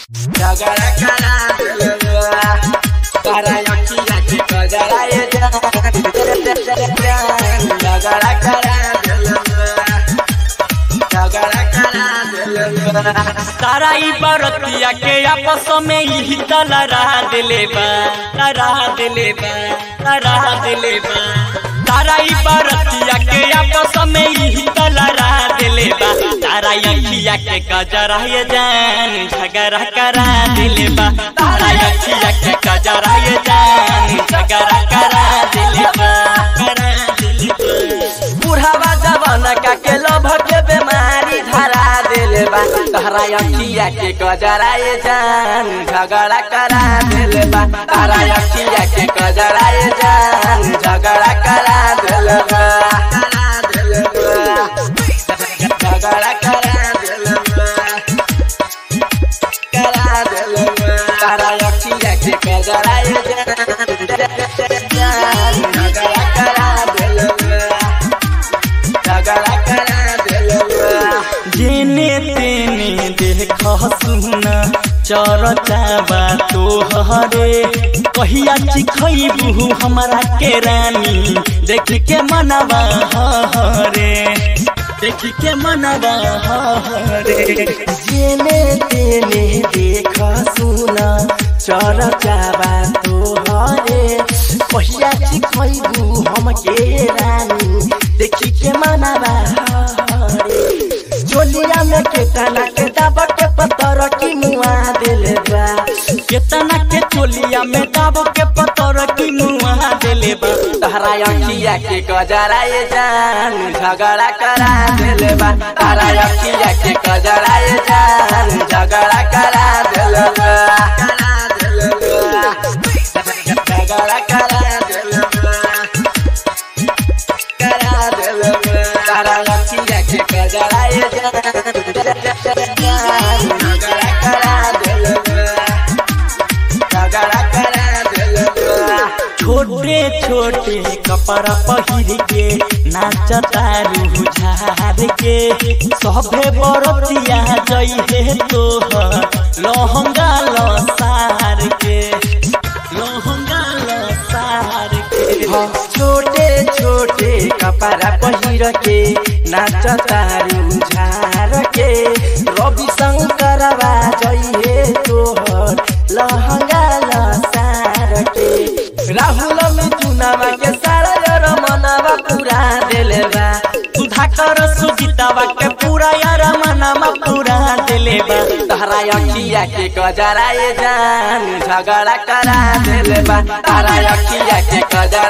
झगड़ा करा दिलवा तारा अखिया के कजरा ये जान झगड़ा करा दिलवा झगड़ा करा दिलवा तारा ई बरतिया के आपस में ही तलरा दिले बा तरा दिले बा तरा दिले बा तारा ई बरतिया के आपस में ही तलरा दिले बा तारा अखिया के कजरा ये जान झगड़ा करा दिले बा तारा अखिया के कजरा ये जान झगड़ा करा दिले बा करा दिले बा बुढ़ावा जवाना का के लोभ के बीमारी धरा दिले बा तहरा अखिया के कजरा ये जान झगड़ा करा दिले बा तारा अखिया के कजरा ये जान झगड़ा करा दिले बा करा दिले बा झगड़ा करा दिले बा करा दिले बा तारा अखिया के कजरा ये जान झगड़ा करा दिले बा झगड़ा करा दिलवा जेने तेने देख सुना चरचावा तोहरे कहिया चिखैबू हमरा के रानी देख के मनवा हरे देख के मनवा हरे जेने तेने देख सुना चरचावा तोहरे कहिया चिखैबू हमके रानी देखी के मनावा हरे चोलिया में केतना के दाबा के पत्थर की मुआ दिल बा केतना के चोलिया में दाब के पतर की मुआ देले बा तहरा अखिया के कजरा ये जान झगड़ा करा दिल बा तहरा अखिया के कजरा ये जान झगड़ा करा दिल बा करा दिल बा झगड़ा करा दिल बा करा दिल बा तहरा अखिया के कजरा ये जान झगड़ा करा दिल बा झगड़ा करा दिल बा छोटे छोटे कपड़ा पहिर के नाचता रूह झार के सभे बरतिया जइहे तोहर लहंगा लसार के लहंगा लसार के छोटे छोटे कपड़ा पहिर के नाचता झार के रवि शंकर जइहे तोहर लहंगा लसार के राहुल मिथुनावा के सारा यार मनवा पूरा दिले बा सुधाकर सुजीतावा के पूरा यार मनामा पूरा दिले बा तहरा अखिया के गजरा ये जान झगड़ा करा दिले बा तारा अखिया के गजरा